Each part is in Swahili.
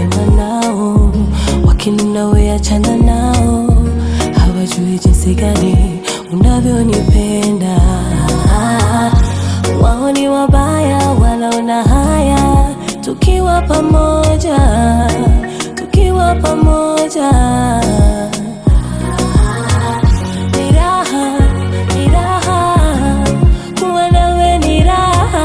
sema nao, wakinuna we achana nao, hawajui jinsi gani unavyonipenda. Wao ni wabaya, wanaona haya tukiwa pamoja, tukiwa pamoja. Ni raha, ni raha, kuwa nawe ni raha.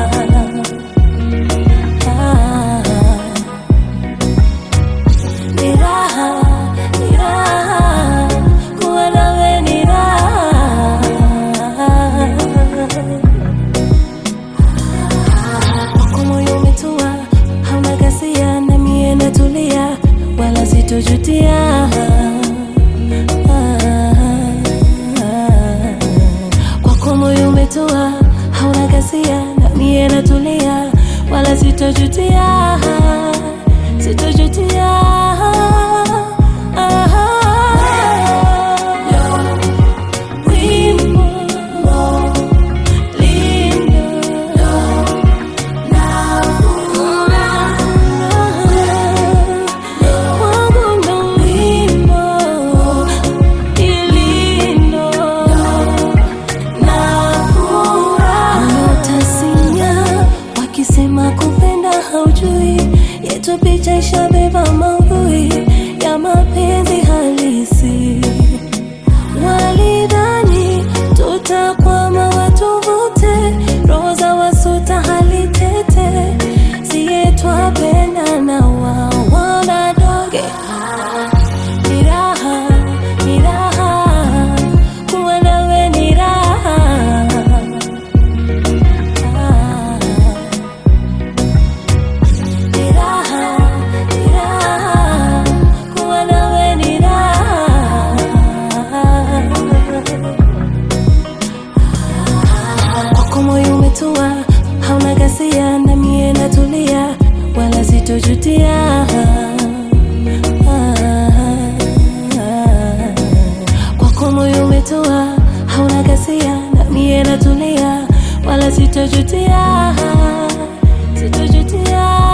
Ni raha, ni raha, kuwa nawe ni raha. Wako moyo umetua, hauna ghasia, na mie natulia, wala sitojutia. Kwako moyo umetua, hauna ghasia, na mie natulia, wala sitojutia, sitojutia. Wimbo lindo wakisema kupenda haujui yetu picha ishabeba maudhui ya mapenzi halisi walidhani tutakwama watuvute roho za wasuta hali tete siye twapenda na wao wanadoge ni raha ni raha kuwa nawe ni raha ni raha ni raha kuwa nawe ni raha kwako moyo umetua, hauna ghasia, na mie natulia, wala sitojutia. Kwako moyo umetua, hauna ghasia, na mie natulia, wala sitojutia, sitojutia.